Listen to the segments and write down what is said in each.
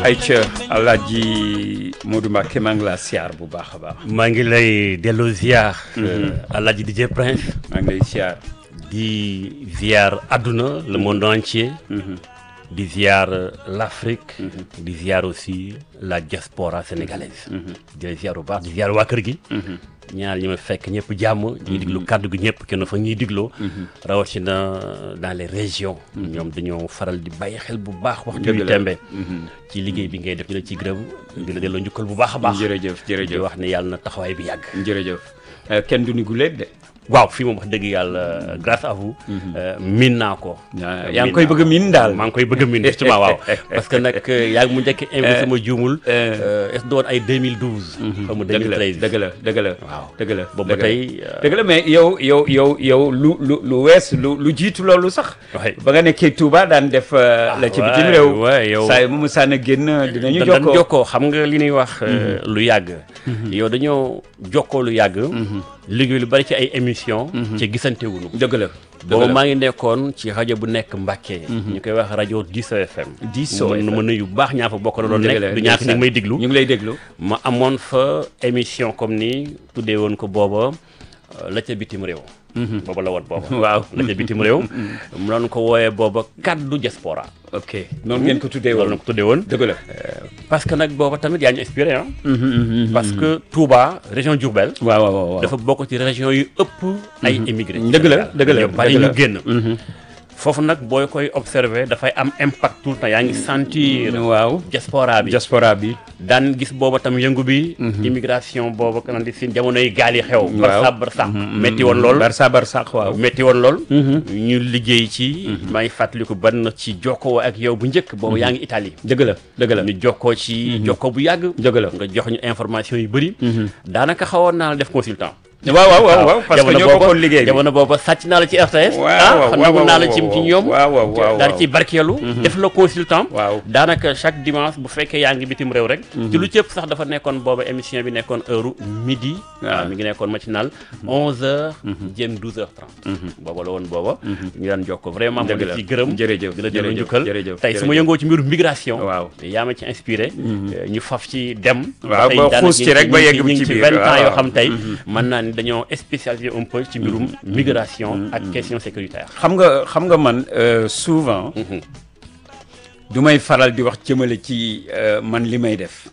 ayca Alaaji Modou Mbacké maa ngi laa siyaar bu baax a baax. maa ngi lay delloo ziar. Alaaji DJ Prince. maa ngi lay siyaar. di ziar àdduna le monde entier. di ziar l'Afrique. di ziar aussi la diaspora sénégalaise. di lay ziar bu baax di ziar waa kër gi. ñaar ñi ma fekk ñëpp jàmm. ñuy diglu kàddu gi ñëpp kenn fa ñuy digloo. rawatina dans les régions. ñoom dañoo faral di bàyyi xel bu baax. waxtu bi tembe ci liggéey bi ngay def ñu la ci gërëm. di la delloo njukkal bu baax a baax. jërëjëf di jërëjëf wax ne yàlla na taxawaay bi yàgg. jërëjëf kenn du ni guléet de. waaw fii moom wax dëgg yàlla grâce à vous. miin naa ko. yaa ngi koy bëgg a miin daal. maa ngi koy bëgg a miin justement waaw parce que nag yaa ngi mu njëkk invité sama juumul. est doon ay 2012. xaw ma dëgg la 2013 dëgg la dëgg la. waaw dëgg la boobu ba dëgg la. tey. dëgg la mais yow yow yow yow lu lu lu wees lu lu jiitu loolu sax. waay ba nga nekkee Touba daan def. la ci bitim waay, réew. waay, yow. saa yi mu musaan a génn dinañu dañ jokkoo. jokkoo xam nga li ñuy wax. lu yàgg. yow dañoo jokkoo lu yàgg. liggéey lu bari ci ay émission ci gisante wuñu dëgg la. dëgg boobu la maa ngi nekkoon ci rajo bu nekk Mbàkke ñu koy wax rajo Diso FM Diso ma FM. ma nuyu bu baax ñaa fa bokk na doon dëgg la nekk du ñàkk ni may diglu ñu ngi lay déglu. ma amoon fa émission comme ni tuddee woon ko booba euh, la ca bitim réew booba la woon booba waaw. la ca bitim réew mu doon ko wooyee booba kaddu diaspora ok noonu ngeen ko tuddee loolu woon. na ko tuddee woon dëgg la. parce que nag booba tamit yaa ñu inspiré ah parce que Touba région Diourbel waaw waaw waaw. dafa bokk ci région yu ëpp ay immigré dëgg la dëgg la ñu bari dëgg la. ñu génn foofu nag booy koy observé dafay am impact tout le temps yaa ngi sentir waaw. diaspora bi diaspora bi. daan gis booba tam yëngu bi immigration booba kanam di sin jamonoy gaal yi xew Waaw. barsa barsax metti woon lool Barça Barsax waaw. metti woon lool ñu liggéey ci maa ngi fàttaliku ban ci jokkoo ak yow bu njëkk boobu yaa ngi Italie dëgg la dëgg la. ñu jokkoo ci jokkoo bu yàgg dëgg la. nga jox ñu information yu bëri daanaka xawoon naa la def consultant waaw waaw waaw waaw parce que jamono ñoo booba- bokkoon liggéey bi. jamono booba sàcc naa la ci RTS Waaw, ah waaw, xam waaw, naa la ci waaw, ci ñoom waaw, waaw, waaw, daal waaw. ci barkeelu def la consultant Waaw. daanaka chaque dimanche bu fekkee yaa ngi bitim réew rek ci lu cëpp sax dafa nekkoon booba émission bi nekkoon heure midi waaw mi ngi nekkoon matinal onze heures jëm douze heures trente booba la woon booba ñu daan jokko vraiment ma Dëgg la. ci gërëm Jërëjëf, di la delloo jërëjëf, njukkal jërëjëf, tey su ma jërëjëf. yëngoo ci mbiru migration Waaw. yaa ma ci inspiré ñu faf ci dem Waaw, tey ba daanaka xuus ci ñu rek ba ñu yegg ñu ci ngi ci biir, vingt ans waaw. yoo xam tey mën naa ni dañoo spécialisé un peu ci mbirum migration ak question sécuritaire xam nga xam nga man euh, souvent. du may faral di wax jëmale ci euh, man li may def.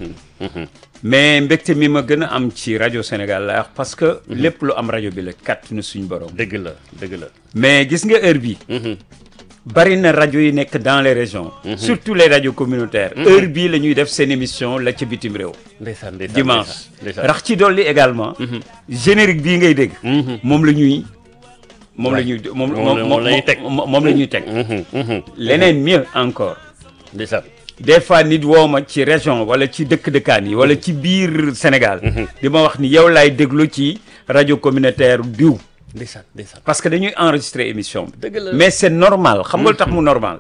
mais mbégte mi ma gën a am ci rajo Sénégal la wax parce que. lépp lu am rajo bi la kàttanu suñ borom. dëgg la dëgg la mais gis nga heure bi bari na rajo yi nekk dans les régions. surtout les radios communautaires. heure bii la ñuy def seen émission la ca bitim réew. ndeysaan ndeysaan dimanche ndeysaan rax ci dolli également. générique bii ngay dégg. moom la ñuy. moom la ñuy moom moom la- moom la ñuy teg. moom moom la ñuy teg. leneen mieux encore. ndeysaan des fois nit woo ma ci région wala ci dëkk-dëkkaan yi wala ci biir Sénégal. di ma wax ni yow laay déglu ci rajo communautaire diw. ndeysaan ndeysaan parce que dañuy enregistrer émission bi. dëgg la mais c'est normal xam nga lu tax mu normal.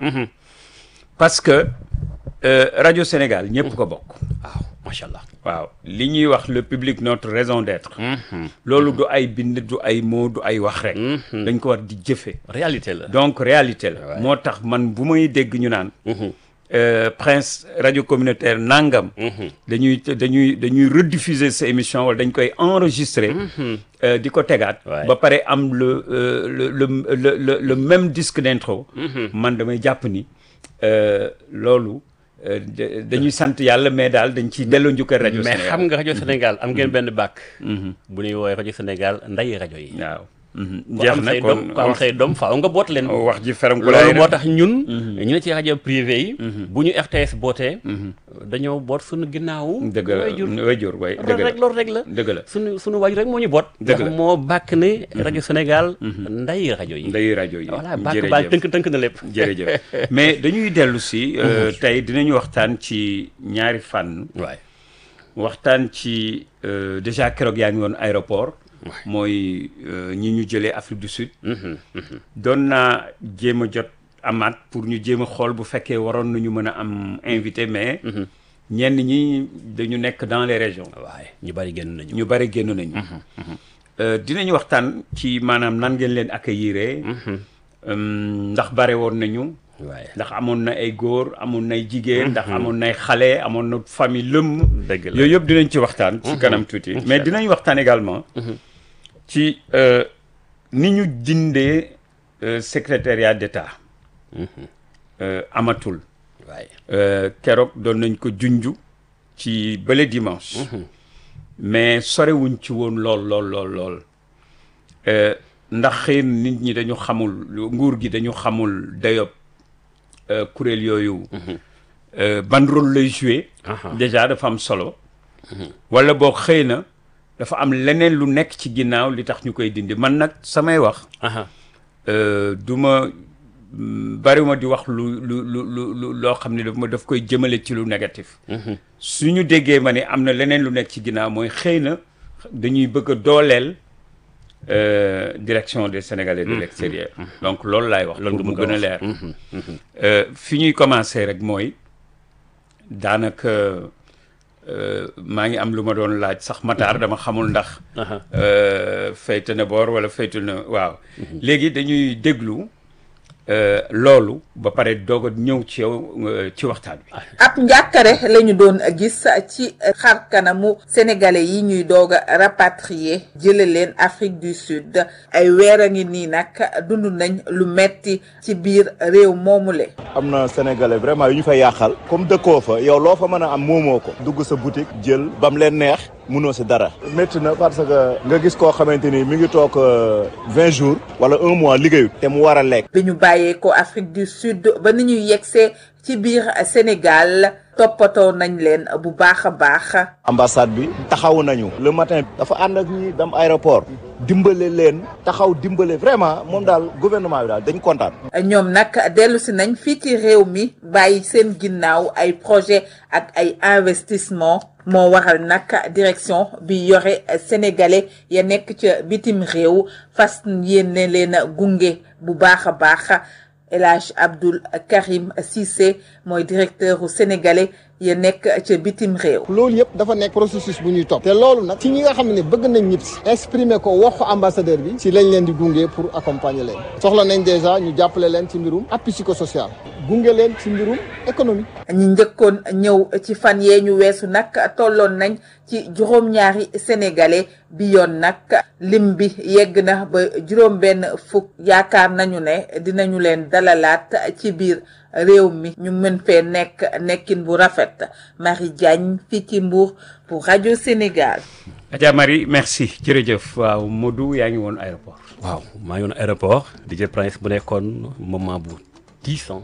parce que euh, rajo Sénégal ñëpp ko bokk. waaw macha allah waaw li ñuy wax le public notre raison d'être. loolu du ay bind du ay mots du ay wax rek. dañ ko war di jëfe réalité la donc réalité la. moo tax man bu may dégg ñu naan. euh, Prince rajo communautaire nangam. dañuy dañuy dañuy rediffuser sa émission wala dañ koy enregistrer. euh, di ko tegaat. Ouais. ba pare am le euh, le le le le le même disque d'intro. man damay jàpp ni euh, loolu euh, da- dañuy sant yàlla mais daal dañ ciy delloo njukkal rajo mais Sénégal. xam nga rajo Sénégal am ngeen benn bàkk bu ñuy woowee rajo Sénégal nday rajo yi waaw. ku jeex am na say kon doom ku am wax say doom faaw nga boot leen wax ji feram ku loolu laay moo tax ñun ñu ne ci rajo privé yi bu ñu RTS bootee dañoo boot suñu ginnaawu dëgg la waajur wayjur way dëgg loolu la rek loolu rek la dëgg la suñu suñu waajur rek moo ñu boot Dëgg ndax la. moo bàkk ne rajo Sénégal nday rajo yi nday rajo yi voilà bàkk baa tënk tënk na lépp jërëjëf mais dañuy dellu si euh, tey dinañu waxtaan ci ñaari fànn waay waxtaan ci euh, déjà keroog yaa ngi woon aéroport mooy euh, ñi ñu jëlee Afrique du Sud doon naa jéem a jot amaat pour ñu jéem a xool bu fekkee waroon nañu mën a am invité mais ñenn ñi dañu nekk dans les régions waaye ñu bari génn nañu ñu bari génn nañu Euh, dinañu waxtaan ci maanaam nan ngeen leen accueillir ndax bare woon nañu waaye ndax amoon na ay góor amoon nay jigéen ndax amoon nay xale amoon na famille lëmm dëgg la yooyu yëpp dinañ ci waxtaan ci kanam tuuti mais dinañ waxtaan également ci euh, ni ñu dindee euh, secrétariat d'État euh, amatul waaye Euh, keroog doon nañ ko junju ci bële dimanche mais sorewuñ ci woon lool lool lool lool Euh, ndax xëy na nit ñi dañu xamul nguur gi dañu xamul dayob euh, kuréel yooyu euh, ban rôle lay jouer Aha. déjà dafa am solo wala boo xëy na dafa am leneen lu nekk ci ginnaaw li tax ñu koy dindi man nag samay wax aha euh, du ma mm, bariwuma di wax lu lu lu lu lu loo xam ne daf ma daf koy jëmale ci lu négatif su ñu déggee ma ne am na leneen lu nekk ci ginnaaw mooy xëy na dañuy bëgg a dooleel euh, direction des Sénégalais de l'extérieur donc loolu laay wax Loolu pour nga mu bëgg a gën a wax. leer Euh, fi ñuy commencer rek mooy daanaka euh, maa ngi am lu ma doon laaj sax Matar dama xamul ndax aha euh, fayte na boor wala faytu na waaw léegi dañuy déglu euh, loolu ba pare doog a ñëw ci yow euh, ci waxtaan bi ab njàkkare la ñu doon gis ci xar kanamu sénégalais yi ñuy doog a rapatrier jële leen Afrique du Sud ay weer a ngi nii nag dund nañ lu metti ci biir réew moomule am na sénégalais vraiment yu ñu fay yàqal comme dëkkoo fa yow loo fa mën a am moomoo ko dugg sa boutique jël bam leen neex munoo si dara métti na parce que nga gis koo xamante ni mi ngi toog vingt jours wala un mois liggéeyut te mu war a lekk bi ñu bàyyee ko Afrique du Sud ba ni ñuy yegsee ci biir Sénégal toppatoo nañ leen bu baax a baax ambassade bi taxaw nañu le matin dafa ànd ak ñi dem aéroport dimbale leen taxaw dimbale vraiment moom daal gouvernement bi daal dañ kontaan ñoom nag dellu si nañ fii ci réew mi bàyyi seen ginnaaw ay projet ak ay investissement moo waral nag direction bi yore sénégalais ya nekk ca bitim réew fas yéene leen a gunge bu baax a baax El Hadj Abdoul Karim Cissé mooy directeur u sénégalais ya nekk ca bitim réew loolu yëpp dafa nekk processus bu ñuy topp te loolu nag ci ñi nga xam ne bëgg nañ ñëpp si exprimer ko waxu ambassadeur bi si lañ leen di gunge pour accompagner leen soxla nañ déjà ñu jàppale leen ci mbirum appui psychosocial gunge leen ci mbirum économie ñi njëkkoon ñëw ci fan yee ñu weesu nag tolloon nañ ci juróom-ñaari sénégalais bi yoon nag lim bi yegg na ba juróom-benn fukk yaakaar nañu ne dinañu leen dalalaat ci biir réew mi ñu mën fee nekk nekkin bu rafet Marie Diagne fii ci Mbour pour rajo Sénégal. Adja Marie merci jërëjëf waaw Modou yaa ngi woon aéroport waaw maa ngi woon aéroport DJ Prince bu nekkoon moment bu tiisan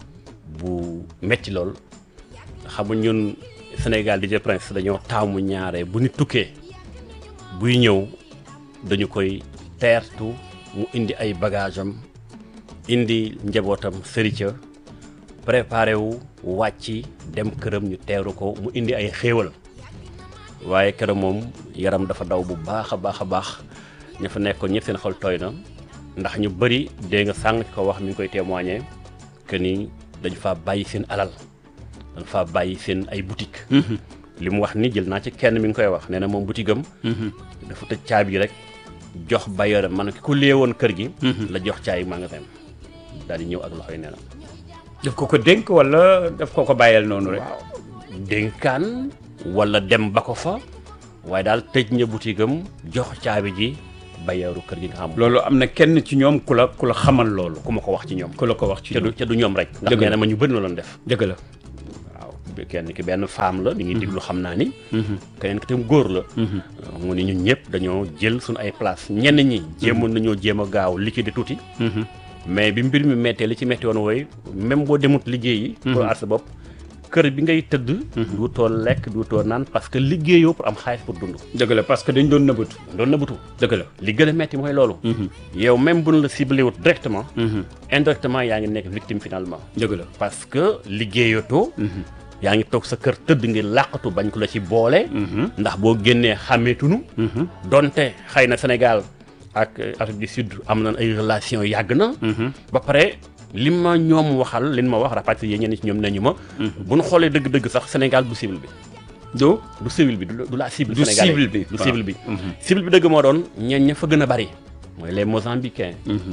bu metti lool xamu ñun Sénégal DJ Prince dañoo taamu ñaare bu ñu tukkee buy ñëw dañu koy teertu mu indi ay bagage am indi njabootam sërica préparé wu wàcc dem këram ñu teeru ko mu indi ay xéewal waaye keroog moom yaram dafa daw bu baax a baax a baax ña fa nekkoon ñëpp seen xol tooy na ndax ñu bëri dégg nga sàng ko wax mi ngi koy témoigner que ni dañu faa bàyyi seen alal dañu faa bàyyi seen ay boutique li mu wax ni jël naa ci kenn mi ngi koy wax nee na moom boutique am dafa tëj caabi rek jox bailleur am man ki ko léewoon kër gi la jox caabi magasin daal di ñëw ak loxoy nee na daf ko ko dénk wala daf ko ko bàyyeel noonu rek dénkaan wala dem ba ko fa waaye daal tëj na boutique am jox caabi ji bayeeru kër gi nga xam loolu am na kenn ci ñoom ku la ku la xamal loolu ku ma ko wax ci ñoom ku la ko wax ci ca du ñoom ca du ñoom rek ndax Dëgg la. nee na ma ñu bëri na loon def dëgg la waaw kenn ki benn femme la mi ngi diglu xam naa ni keneen ki tam góor la mu ni ñun ñëpp dañoo jël suñu ay place ñenn ñi jéemoon nañoo jéem a gaaw liquider tuuti mais bi mbir mi mettee li ci metti woon wooy même boo demut liggéeyi pour aar sa bopp kër bi ngay tëdd duutoo lekk duutoo naan parce que liggéeyoo pour am xaalis pour dund dëgg la parce que dañ doon nëbbatu doon na butu dëgg la li gën a metti mooy loolu yow même bu ñu la ciblé wut directement indirectement yaa ngi nekk victime finalement dëgg la parce que liggéeyatoo yaa ngi toog sa kër tëdd ngir làqatu bañ ko la ci boole ndax boo génnee xàmmeetunu donte xëy na Sénégal ak euh, Afrique du Sud am nañ ay relation yàgg na ba pare li ma ñoom waxal li ma wax rapatrié ñenn ci ñoom nañu ma bu ñu xoolee dëgg-dëgg sax Sénégal du cible bi do du cible bi du du la cible Du sénégalais cible bi, du waaw. cible bi cible bi dëgg moo doon ñeen ña fa gën a bari mooy les Mozambicains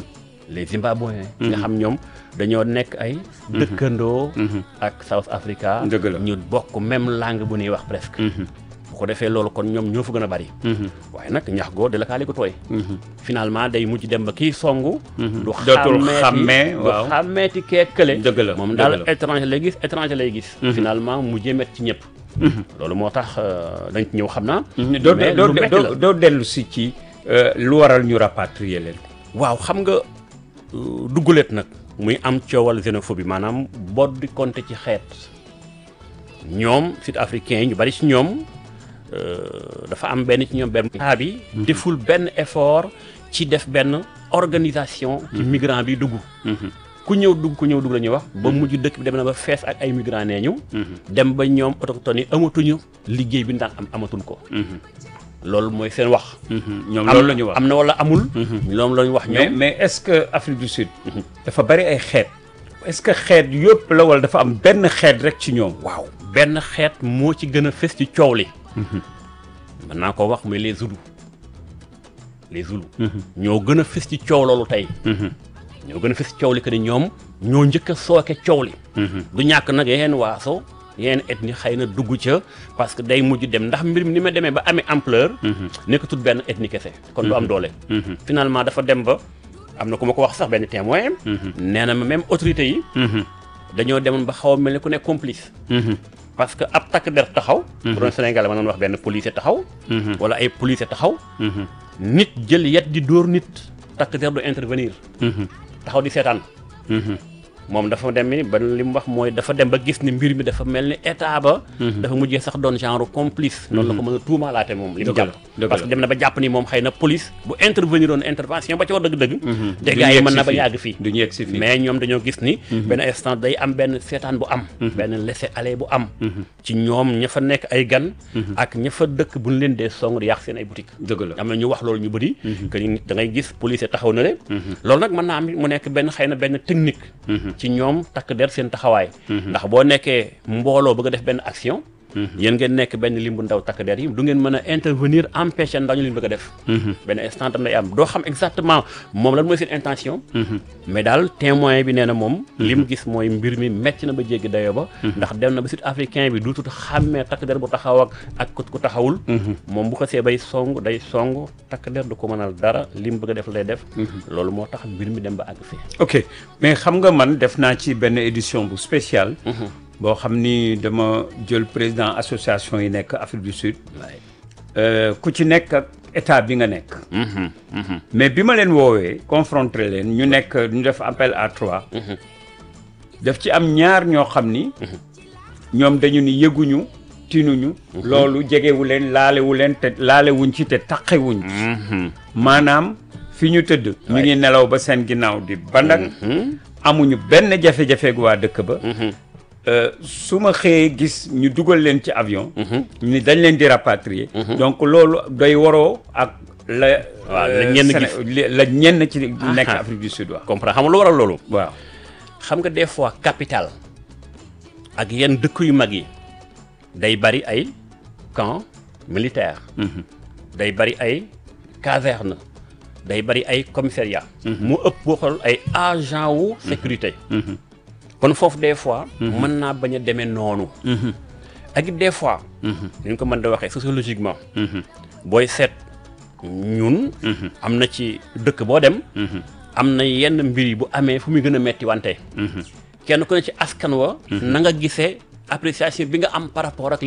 les Zimbabwéens nga xam ñoom dañoo nekk ay dëkkandoo ak South Africa Dëgg la. ñu bokk même langue bu ñuy wax presque bu ko defee loolu kon ñoom ñoo fa gën a bari waaye nag ñax goo de la kaali ko tooy finalement day mujj dem ba kii songu du Dootul xàmmee, du waaw. xàmmeeti kee kële Dëgg la, moom dëgg daal la. étranger lay gis étranger lay gis finalement mujjee met ci ñëpp loolu moo tax euh, dañ ci ñëw xam naa doo mais doo lu metti doo la. doo dellu si ci euh, lu waral ñu rapatrier leen waaw xam nga euh, dugguleet nag muy am coowal xénophobie maanaam boot di compter ci xeet ñoom sud africains yi ñu bari ci ñoom euh, dafa am benn ci ñoom benn état bi deful benn effort ci def benn organisation ci migrant bi dugg ku ñëw dugg ku ñëw dugg la ñuy wax ba mujj dëkk bi dem na ba fees ak ay migrants nee ñu dem ba ñoom autochtones yi amatuñu liggéey bi daan am amatuñ ko loolu mooy seen wax ñoom am loolu la ñu wax am na wala amul loolu la ñu wax mais ñoom mais est-ce que Afrique du Sud dafa bari ay xeet est-ce que xeet yëpp la wala dafa am benn xeet rek ci ñoom waaw benn xeet moo ci gën a fës ci coow li mën naa ko wax muy les Zoulous les Zoulous ñoo gën a fës ci coow loolu tey ñoo gën a fës ci coow li que ni ñoom ñoo njëkk a sooke coow li du ñàkk nag yeneen waaso yeneen ethnie xëy na dugg ca parce que day mujj dem ndax mbir mi ni ma demee ba amee ampleur nekkatul benn ethnie kese kon du am doole finalement dafa dem ba am na ku ma ko wax sax benn témoin nee na ma même autorité yi dañoo demoon ba xaw a mel ni ku nekk complice parce que ab takk der taxaw bu doon Sénégal ma doon wax benn policier taxaw wala ay policier taxaw nit jël yet di dóor nit takk der du intervenir taxaw di seetaan moom dafa dem ni ba li mu wax mooy dafa dem ba gis ni mbir mi dafa mel ni état ba dafa mujjee sax doon genre complice noonu la ko mën a tuumaalaate moom li mu Dëgg la, jàpp dëgg parce la. que dem na ba jàpp ni moom xëy na police bu intervenir woon intervention ba ci war dëgg-dëgg Du dégâts ñu yi yegg mën si na ba fii. yàgg fii du ñu yegg si fii mais ñoom dañoo gis ni benn instant day am benn seetaan bu am benn laisser aller bu am ci ñoom ña fa nekk ay gan ak ña fa dëkk bu ñu leen dee song di yàq seen ay boutique dëgg la am na ñu wax loolu ñu bëri que ni da ngay gis police taxaw na le loolu nag mën naa am mu nekk benn xëy na benn technique ci ñoom takk der seen taxawaay ndax boo nekkee mbooloo bëgg a def benn action yéen ngeen nekk benn lim bu ndaw takk der yi du ngeen mën a intervenir empêcher ndaw ñu leen bëgg a def benn instant tam day am doo xam exactement moom lan mooy seen intention mais daal témoin bi nee na moom li mu gis mooy mbir mi metti na ba jéggi dayoo ba ndax dem na ba sud africain bi duutut xàmmee takk der bu taxaw ak ak ku ku taxawul moom bu ko see bay song day song takk der du ko mënal dara li mu bëgg a def lay def loolu moo tax mbir mi dem ba àgg fii ok mais xam nga man def naa ci benn édition bu spéciale boo xam ni dama jël président association yi nekk Afrique du Sud euh, ku ci nekk ak état bi nga nekk mais bi ma leen woowee confronté leen ñu nekk ñu def appel à trois daf ci am ñaar ñoo xam ni ñoom dañu ni yëguñu tinuñu loolu jegewu leen laalewu leen te laalewuñ ci te taqewuñ maanaam fi ñu tëdd ñu ngi nelaw ba seen ginnaaw di bandak amuñu benn jafe-jafe gu waa dëkk ba Euh, su ma xëyee gis ñu dugal leen ci avion ni dañ leen di rapatrier donc loolu doy waroo ak la Waaw, la euh, ñenn Séné- gis. li- la ñenn ci nekk Aha. Afrique du Sud waaw comprendre xam nga lu waral loolu waaw xam nga des fois capital ak yenn dëkk yu mag yi day bari ay camp militaire day bari ay caserne day bari ay commissariat mu ëpp boo xool ay agent wu sécurité kon foofu des fois mën naa bañ a demee noonu ak it des fois ni ñu ko mën da waxee sociologiquement booy seet ñun am na ci dëkk boo dem am na yenn mbir yi bu amee fu muy gën a metti wante kenn ku ne ci askan wa na nga gisee appréciation bi nga am par rapport ak li